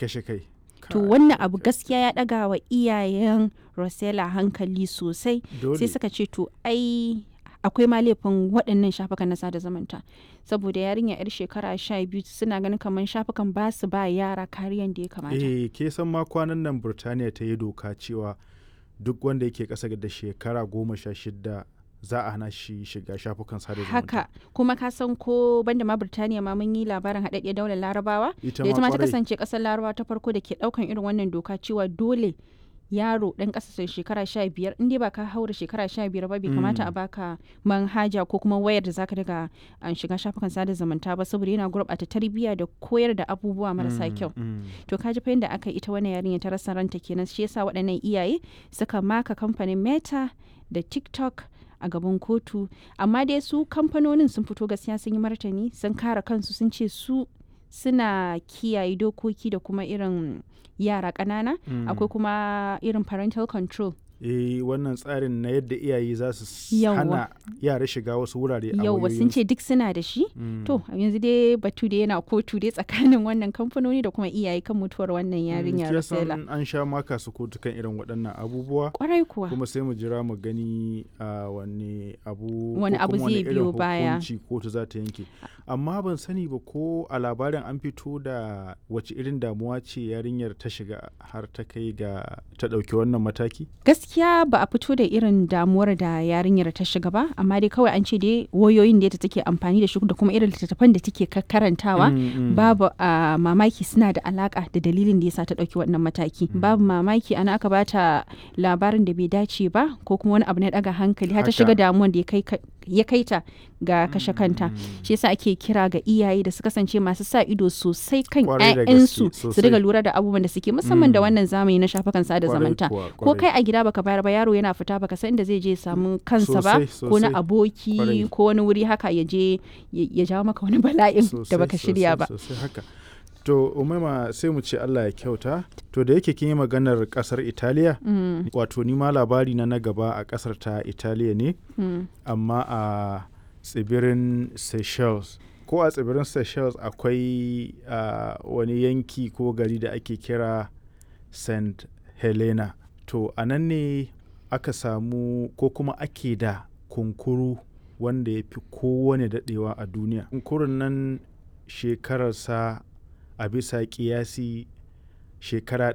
kashe kai to Kai, wannan abu gaskiya ya ɗaga wa iyayen Rosella hankali sosai dole. sai suka ce to ai akwai ma laifin waɗannan shafukan na sada zumunta saboda yarinya yar shekara sha biyu suna ganin kamar shafukan ba su ba yara kariyan da ya kamata eh ke san ma kwanan nan burtaniya ta yi doka cewa duk wanda yake ƙasa da shekara goma sha shida za a hana shi shiga shafukan sada zumunta haka kuma ka san ko banda ma Birtaniya ma mun yi labarin haɗaɗɗiyar daular larabawa ita da ita ma ta kwarai. kasance ƙasar larabawa ta farko da ke ɗaukan irin wannan doka cewa dole yaro ɗan ƙasashen shekara sha biyar in dai ba ka haura shekara sha biyar ba bai kamata a baka manhaja ko kuma wayar da zaka daga an shiga shafukan sada zumunta ba saboda yana gurɓata tarbiyya da koyar da abubuwa marasa Mm, kyau mm. to ka ji fa yadda aka yi ita wannan yarinya ta rasa ranta kenan shi yasa waɗannan iyaye suka maka kamfanin meta da tiktok a gaban kotu amma dai su kamfanonin sun fito gaskiya sun yi martani sun kare kansu sun ce su suna kiyaye dokoki da kuma irin yara ƙanana Mm. akwai kuma irin parental control eh wannan tsarin na yadda iyaye za su s- Yawwa. hana yara shiga wasu wurare a yauwa sun ce duk suna da shi Mm. to yanzu dai batu da yana kotu dai tsakanin wannan kamfanoni da kuma iyaye kan mutuwar wannan yarinya Mm, Rosella kisan an sha maka su kotu kan irin waɗannan abubuwa kwarai kuwa kuma sai mu jira mu gani a wani abu Wani ko abu kuma wani zai irin biyo baya. hukunci kotu za ta yanke amma ban sani ba ko a labarin an fito da wace irin damuwa ce yarinyar ta shiga har ta kai ga ta ɗauki wannan mataki gaskiya ba a fito da irin damuwar da yarinyar ta shiga ba amma dai kawai an ce dai wayoyin da take amfani da shi da kuma irin littattafan da take ka- karantawa Mm, mm. babu a mamaki suna da alaka da dalilin da yasa ta ɗauki wannan mataki babu mamaki ana aka bata labarin da bai dace ba ko kuma wani abu na ɗaga hankali har ta Haka. shiga damuwan da ya kai ka- ya kai ta ga kashe kanta shi yasa ake kira ga iyaye da su kasance masu sa ido sosai kan Kwarai da 'ya'yansu gaske, su sosai. riga lura da abubuwan da suke musamman da Mm. wannan zamani na shafukan sada Kwarai zumunta kuwa, ko kwarai. kai a gida baka bayar ba yaro yana fita baka san inda zai je ya samu kansa ba Sosai, ko na sosai. aboki Kwarai. ko wani wuri haka ya je ya ya jawo maka wani bala'in da Sosai, baka shirya sosai, ba sosai haka to umaima sai mu ce Allah ya kyauta to da yake kin yi maganar kasar Italiya Mm, wato ni ma labari na na gaba a kasar ta Italiya ne mm. amma a tsibirin Seychelles ko a tsibirin Seychelles akwai a, wani yanki ko gari da ake kira St. Helena to a nan ne aka samu ko kuma ake da kunkuru wanda ya fi kowane daɗewa a duniya kunkurun nan shekararsa a bisa kiyasi shekara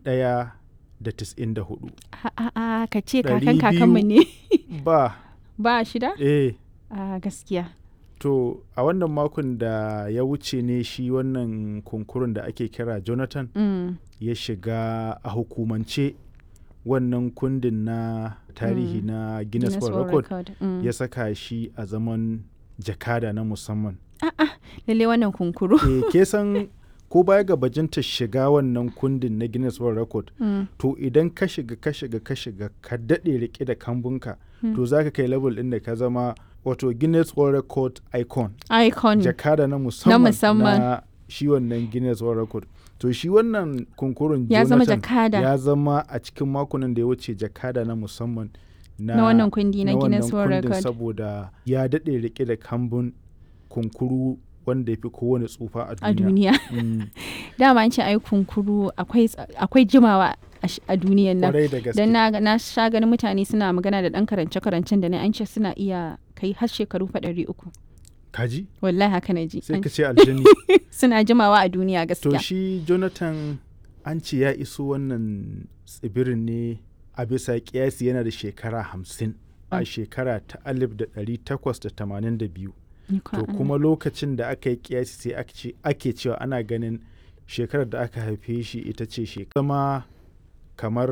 194 a a a ka ce Ɗari kakan kakanmu ne ba ba shida eh a gaskiya To a wannan makon da ya wuce ne shi wannan kunkurun da ake kira Jonathan Mm, ya shiga a hukumance wannan kundin na tarihi Mm. na Guinness Guinness World World Record Record, mm. ya saka shi a zaman jakada na musamman. lalle wannan kunkuru e, ke san ko baya ga bajinta shiga wannan kundin na Guinness World Record Mm, to idan ka shiga ka shiga ka shiga ka daɗe rike da kambunka Mm. to za ka kai level ɗin da ka zama wato Guinness World Record icon. icon jakada na musamman musamman. na shi wannan Guinness World Record. To shi wannan kunkurun ya zama Jonathan jakada ya zama a cikin makonan da ya wuce jakada na musamman na, na wannan kundi na na Guinness wannan World kundin Record saboda ya daɗe rike da kambun kunkuru wanda ya fi kowane tsufa a a duniya. duniya Mm, dama an ce ai kunkuru akwai akwai jimawa a sh- a duniyan nan Kwarai da gaske. don na, na sha ganin mutane suna magana da ɗan karance-karancen da ne an ce suna iya kai har shekaru fa ɗari uku Kaji? wallahi haka na ji Sai An- ka ce aljini. suna jimawa a duniya to gaskiya shi Jonathan an ce ya iso wannan tsibirin ne a bisa kiyasi yana da shekara hamsin a Mm. shekara ta alif da ɗari takwas da tamanin da biyu Ikon to Allah. kuma lokacin da aka yi kiyasi sai aka ce- ake cewa ana ganin shekarar da aka haife shi ita ce shekara zama kamar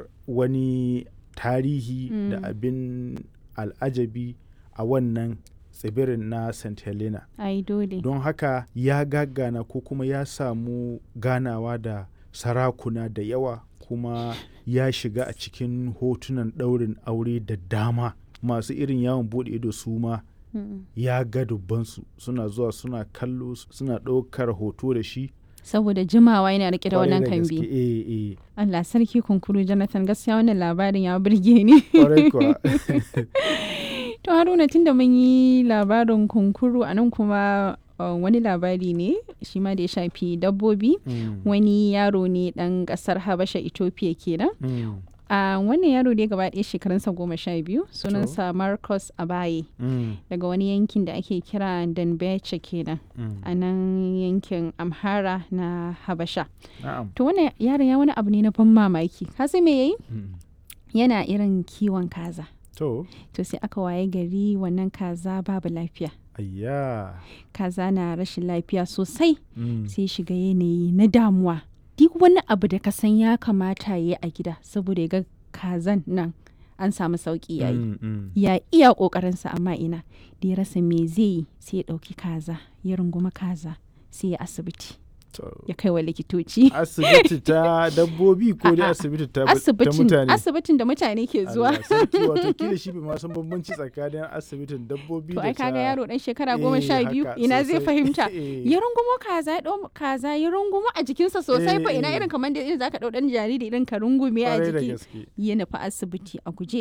wani tarihi da Mm. abin al'ajabi a wannan tsibirin na st helena ai dole don haka ya gagana ko kuma ya samu ganawa da sarakuna da yawa kuma ya shiga a cikin hotunan ɗaurin aure da dama masu irin yawon buɗe ido su ma Mm. ya ga dubbansu suna zuwa suna kallo suna ɗaukar hoto da shi saboda jimawa yana rike da Kwarai wannan gaske, kambi eh, eh, Allah sarki kunkuru Jonathan gaskiya wannan labarin ya burge ni kwarai kuwa. to Haruna tunda mun yi labarin kunkuru a nan kuma uh, wani labari ne shi ma da ya shafi dabbobi Mm. wani yaro ne dan kasar habasha ethiopia kenan Mm. a wannan yaro ne gaba ɗaya shekarunsa goma sha biyu sunansa marcus abaye Mm. daga wani yankin da ake kira danbeche kenan Mm. a nan yankin amhara na habasha Na'am. to wannan yaron ya wani abu ne na ban mamaki ka san me yayi Mm. yana irin kiwon kaza To, to sai aka waye gari wannan kaza babu lafiya ayya. kaza na rashin lafiya sosai Mm. sai shiga yanayi na damuwa duk wani abu da ka san ya kamata ya yi a gida saboda ya ga kazan nan an samu sauki yayi Mm, mm. ya iya ƙoƙarinsa amma ina da ya rasa me zai yi sai ya ɗauki kaza ya runguma kaza sai ya asibiti To, ya kai wa likitoci asibiti ta dabbobi ko dai A'a, asibiti ta, ta asibitin mutane? asibitin da mutane ke zuwa Allah sarki wato kila shi bai ma san bambanci tsakanin asibitin dabbobi to da ai kaga ta- yaro dan shekara Eh, goma sha biyu haka, ina zai sosai. fahimta Eh. ya rungumo kaza ya ɗau kaza ya rungumo a jikinsa sosai fa Eh, ina eh. irin kamar da irin zaka ɗau ɗan jariri irin ka rungume a Kwarai da jiki gaske. ya nufi asibiti a guje